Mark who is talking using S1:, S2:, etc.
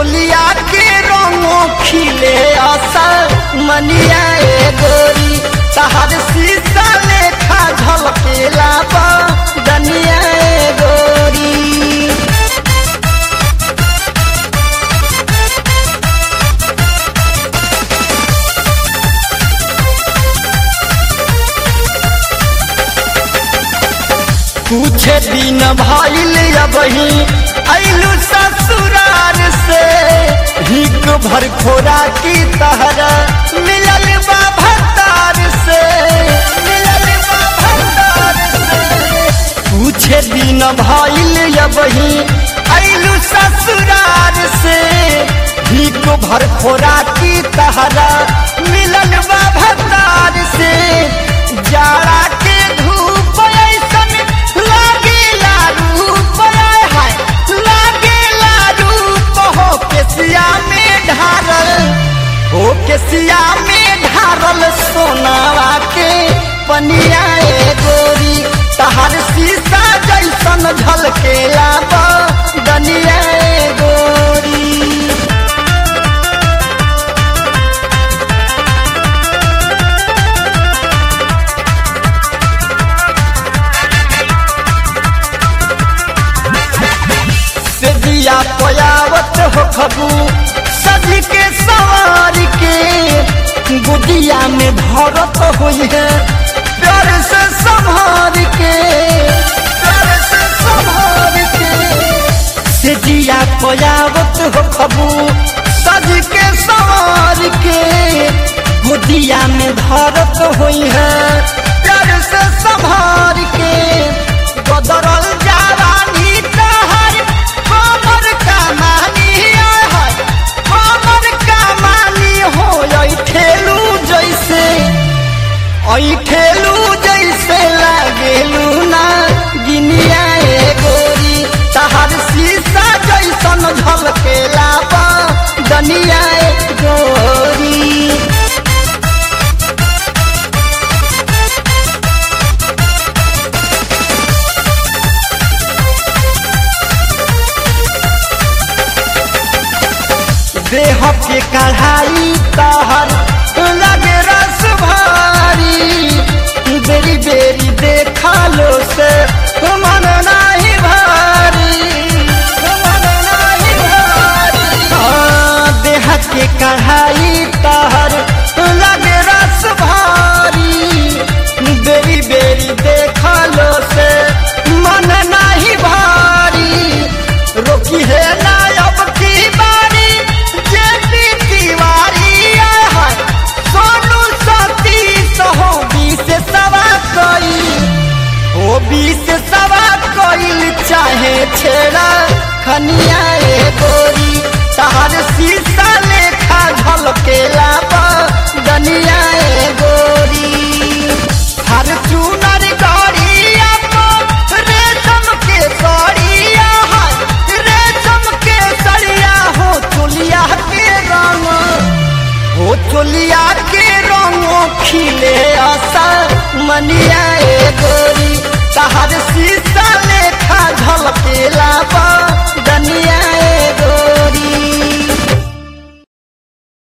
S1: चोलिया के रंगो खिले असर मनिया ए गोरी तहर शीशा लेखा झलकेला बा दनिया ए गोरी कुछ दिन भइल अबही अइलू ससुरार से हिक भर खोरा की तहरा मिलल बा भतार से मिलल बा भतार से कुछ दिन भइल अबही अइलू ससुरार से हिक भर खोरा की तहरा मिलल बा भतार से जाड़ा के धूप ऐसन लागेला रूप आय हाय लागेला रूप हो केसिया में ढारल हो केसिया में ढारल सोनावा के पनिया ए गोरी तहर शीशा जैसन झलकेला बा दनिया ए गोरी से दिया पयावत हो खबू सज के सवार के गुदिया में धरत हुई है प्यार से संभार के प्यार से संभार के से दिया पयावत हो खबू सज के सवार के गुदिया में धरत हुई है प्यार से संभार के बदरल जावानी तहर हमर कमानी है हमर कमानी हो आई ठेलू जैसे आई ठेलू जैसे लागेलू ना गिनिया ए गोरी तहर शीशा जैसन झलकेला बा दनिया ए गोरी देह के कढ़ाई तहर लगे रस भारी बेरी बेरी देखा लो से मन नाही भारी मन नाही भारी हाँ, देह के कढ़ाई तहर लगे रस भारी बेरी बेरी देखा लो से मन नाही भारी रोकी है ना अब की बारी जेती दीवारी है सोनू सती सहो बीस सवा कोई ओ बीस सवा कोई चाहे छेड़ा खनिया ए गोरी तहर शीशा लेखा झलकेला बा दनिया ए गोरी हर चूनर गड़िया को रेशम के सड़िया है रेशम के सड़िया हो चुलिया के रंग हो चुलिया के रंगो खिले असर मनिया ए गोरी